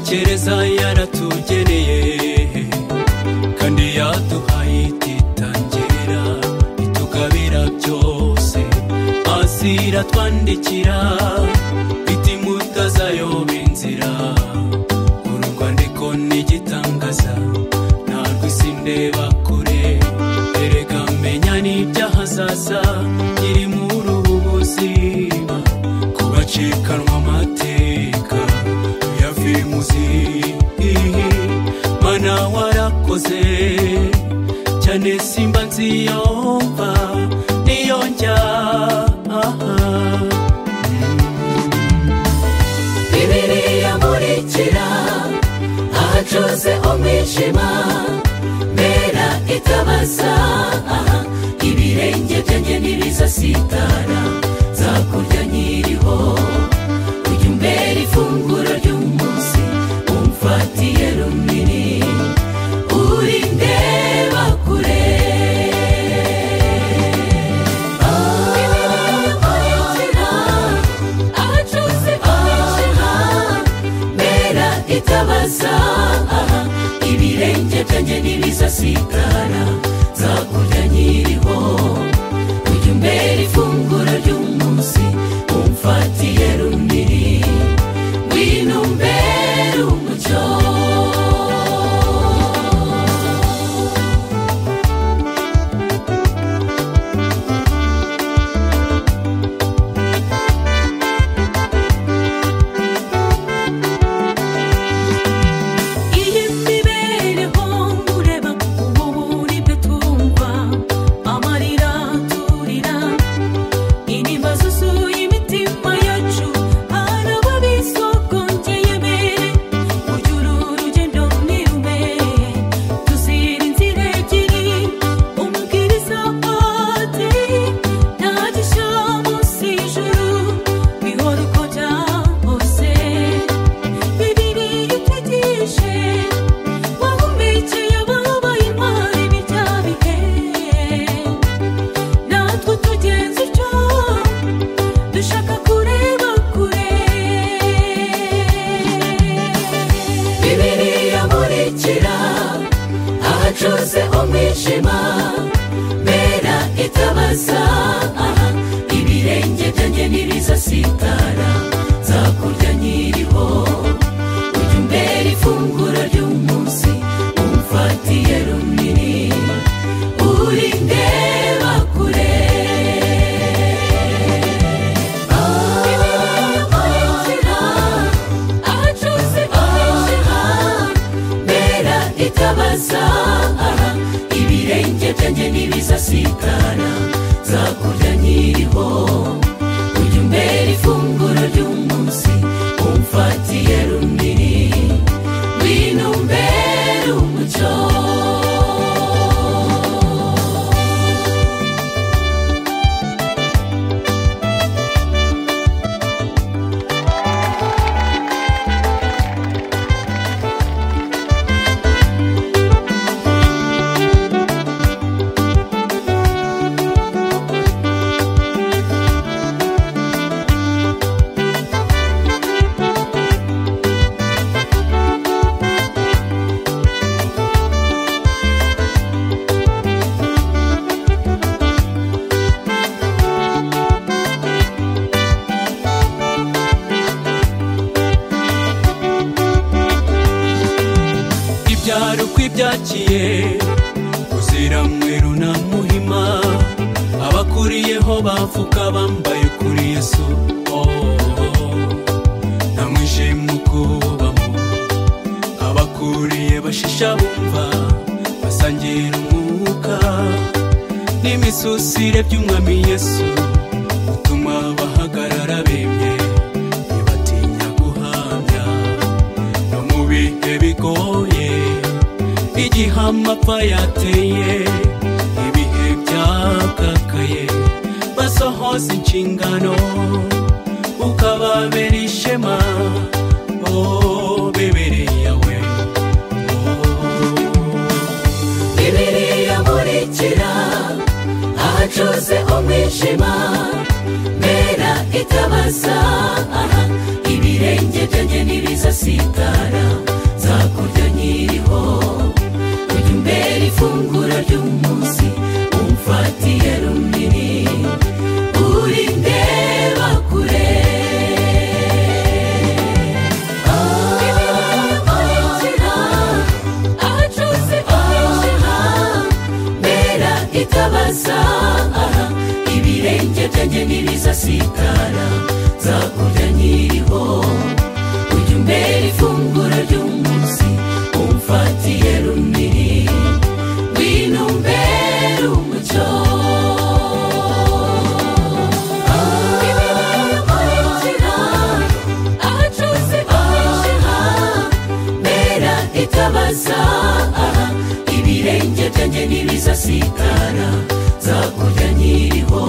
gereza yaratugeneye kandi yaduhaye ititangira itugabira byose hasi iratwandikira iti mutazayoba inzira uru rwandiko ni igitangaza ntabwo isi ndeba kure erega menya n'ibyahazaza iri muri ubu buzima ku bacikanwa amateka yavimuzi mana warakoze cyane simba nziyomba niyo njya aha bibiliya nkurikira ahacuze umwijima mbera itabaza aha ibirenge byanjye ntibizasitara nzakurya nyiriho ujya umbera ifunguro ry'umunsi umfatiye runini uri ndeba kure abacuzi b'umwijima mbera itabaza ibirenge byanjye ntibizasitara nzakurya nyiriho ujya umbera ifunguro ry'umunsi umfatiye runini ngwino umbere umucyo iyi mibereho nkureba ubu buribwe twumva amarira turira intimba zuzuye imitima yacu hari ababisokongeye mbere ujya uru rugendo ntirume tuzira inzira ebyiri umubwiriza ati nta gishya munsi y'ijuru bihora uko byahose bibiliya itwigishe wahumekeye ababaye intwari b'ibya bihe natwe tugenza icyo dushaka kureba kure bibiliya nkurikira ahacuze umwijima mbera itabaza aha ibirenge byanjye ntibizasitara nzakurya nyiriho ujya umbera ifunguro ry'umunsi umfatiye runini uri ndeba kure abacuruzi abacuruzi b'umwijima mbera itabaza aha ibirenge byanjye ntibizasitara nzakurya nyiriho ujya umbera ifunguro ry'umunsi umfatiye runini ngwino umbere umucyo ibyaro kw'ibyakiye uzira mweru na muhima abakuriyeho bavuga bambaye kuri yesu oh, oh, oh. nta mwijima ukubamo abakuriye bashisha bumva basangira umwuka n'imisusire by'umwami yesu utuma bahagarara bemye ntibatinya guhamya no mu bihe bigoye igihe amapfa yateye ibihe byakakaye basohoza inshingano ukababera ishema oh, bibiliya we oh. bibiliya nkurikira ahacuze umwijima mbera itabaza aha ibirenge ibirenge byanjye ntibizasitara nzakurya nkiriho ujya umbera ifunguro ry'umunsi umfatiye runini urindeba kure ahacira ahacuze ahishira mbera itabaza aha ibirenge byanjye ntibizasitara nzakurya nkiriho ujya umbera ifunguro ry'umunsi umfatiye runini ngwino umbere umucyo ahacira ahacuze ahishira mbera itabaza aha ibirenge byanjye ntibizasitara nzakurya nkiriho